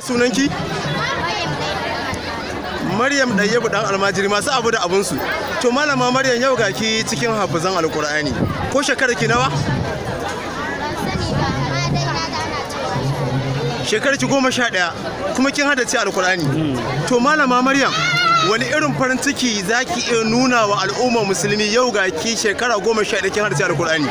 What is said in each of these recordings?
sunanki Maryam Ɗayyabu ɗan almajiri masu abu da abunsu. To malama Maryam yau ga ki cikin hafizan alkur'ani. Ko shekarar ki nawa? Shekarar ki goma sha ɗaya kuma kin haddace alkur'ani. To malama Maryam wani irin farin ciki za ki iya nuna wa al'ummar musulmi yau ga ki shekara goma sha ɗaya kin haddace alkur'ani.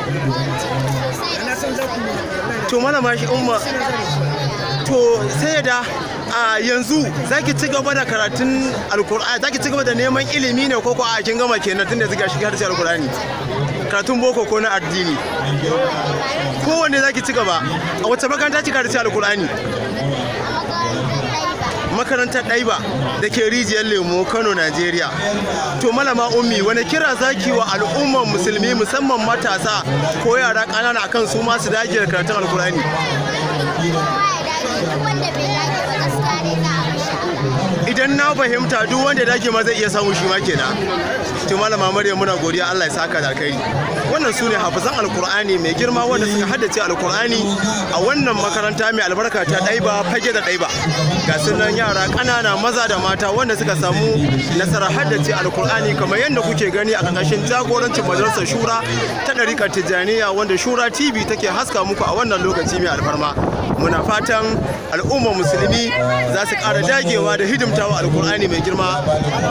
To malama shi umma to sai da a yanzu za ki ci gaba da karatun alkur'ani za ki ci gaba da neman ilimi ne ko ko a kin gama kenan tun da zika shiga harshen alkur'ani karatun boko ko na addini kowanne za ki ci gaba a wacce makaranta ki karatun alkur'ani makarantar ɗaiba da ke rijiyar lemo kano najeriya to malama ummi wani kira zaki wa al'ummar musulmi musamman matasa ko yara ƙanana akan su masu dage da karatun alkur'ani idan na fahimta duk wanda ya dage ma zai iya samu shi ma kenan to malama maryam muna godiya Allah ya saka da alkhairi wannan su ne hafizan alkur'ani mai girma wanda suka haddace alkur'ani a wannan makaranta mai albarka ta ɗaiba fage da ɗaiba ga sunan yara ƙanana maza da mata wanda suka samu nasarar haddace alkur'ani kamar yadda kuke gani a ƙarƙashin jagorancin majalisar shura ta ɗarikar tijjaniya wanda shura tv take haska muku a wannan lokaci mai alfarma muna fatan al'ummar musulmi za su ƙara dagewa da hidimtawa alkur'ani mai girma